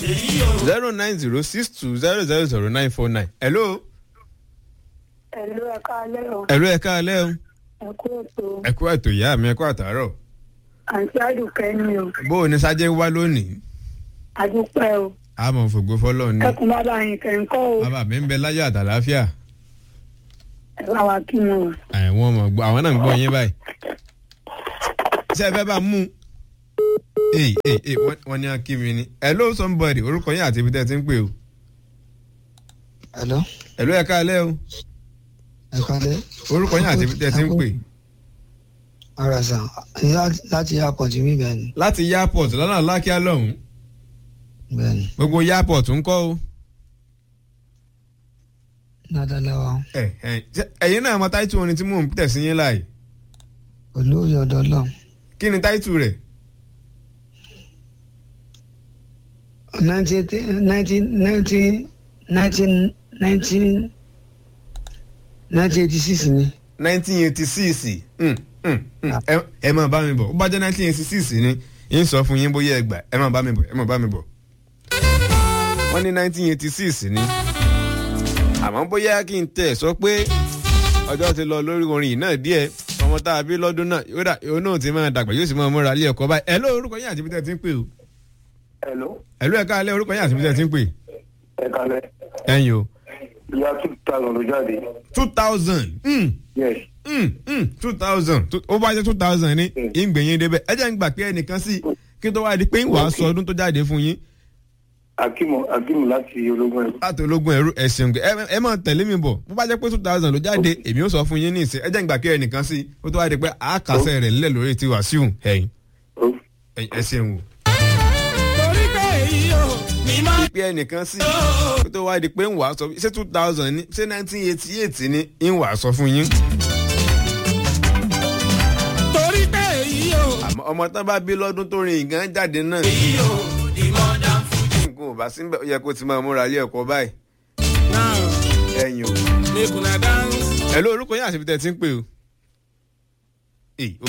zero nine zero six two zero zero zero nine four nine. hello. Ẹ̀lú ẹ̀ka alẹ́ o, hello ẹ káalẹ́ o. ẹ̀kú ètò, ẹ kú ètò ìyá mi ẹ kú àtàárọ̀. àǹtí àdùkẹ́ ni o, bó o ní sájẹ́ ń wá lónìí. àdúpẹ́ o, a mọ̀ fògbó fọlọ́ ni. ẹkùn bàbá yín kẹ̀ǹkọ́ o, bàbá mi ń bẹ láyọ̀ àtàláfíà. ẹ bá wa kí wọn o. àwọn ọmọ gbọ́ àwọn náà ń gbọ́ yín báyìí. ṣé ẹ fẹ́ bá mú un. ee ee ee wọ́n- wọ́n ní akí mi ni. hello somebody orúkọ yín àti ibi tẹ́ ẹ ti ń pè o. Hello, hello ẹ káalẹ́ o. ẹ kálẹ́. orúkọ yín àti ibi tẹ́ ẹ ti ń pè. Ara sàn, láti- láti airport mi bẹ́ẹ̀ ni. láti airport lọ́nà alákíá lọ́hùn-ún. Bẹ́ẹ̀ ni. gbogbo airport ń kọ́ o. Ládàlẹ́wà. ẹ ẹ ṣé ẹ̀yin náà mọ táìtù orin tí mò ń tẹ̀ sí yín láàyè. Olóyè ọ̀dọ́ lọ. kí ni táìtù rẹ̀. Nineteen nineteen nineteen nineteen nineteen nineteen eighty six ni. nineteen eighty six ẹ máa bá mi bọ̀ ó bá jẹ́ nineteen eighty six ni yín sọ fún yín bóyá ẹ gbà ẹ máa bá mi bọ̀ ẹ máa bá mi bọ̀. wọ́n ní nineteen eighty six ni àmọ́ bóyá kí n tẹ̀ sọ pé ọjọ́ ti lọ lórí orin yìí náà díẹ̀ ọmọ tá a bí lọ́dún náà yóò dà yóò náà ti máa dàgbà yóò sì máa múra ilé ẹ̀kọ́ báyìí ẹ ló orúkọ yín àti ibi tẹ́ ẹ ti ń pè o Hello, ẹ ló ẹ̀ka alẹ́ orúkọ yín àti ibi tẹ́ ẹ ti ń pè ẹ kalẹ̀. ẹ̀yin o Ìyá two thousand ló jáde. two thousand Yes. two thousand ó bá jẹ́ two thousand ní ìgbẹ̀yìn débẹ̀ ẹ jẹ́ ń gbà pé ẹnìkan sí kí n tó wá di pé ń wàá sọ ọdún tó jáde fún yín Akimu Akimu láti ológun ẹ̀rú. láti ológun ẹrú ẹsìn ẹ ẹ máa tẹ̀lé mi bọ̀ bó bá jẹ́ pé two thousand ló jáde èmi ó sọ fún yín ní ìsìn ẹ jẹ́ ń gbà pé ẹnìkan sí kó tó wá di pé àákàsẹ̀ rẹ̀ nílẹ̀ lórí ti Wàsíù ẹ̀yìn Ó ẹ ṣeun o. torí pé èyí ò ní máa pé ẹnìkan sí kó tó wá di pé ń wàá sọ ṣé two thousand ní ṣé nineteen eighty eight ní ń wàá sọ fún yín. torí pé èyí ò àmọ́ ọmọ tán bá bí lọ́dún tó rin ìgàn jáde náà èyí ò ní mọ̀ dá fún nǹkan ò bá síbẹ̀ ó yẹ kó ti máa múra ilé ẹ̀kọ́ báyìí now ẹ̀yìn o. make una dance. ẹ ló orúkọ yín àti ibi tẹ́ ẹ ti ń pè o. Èyí, ó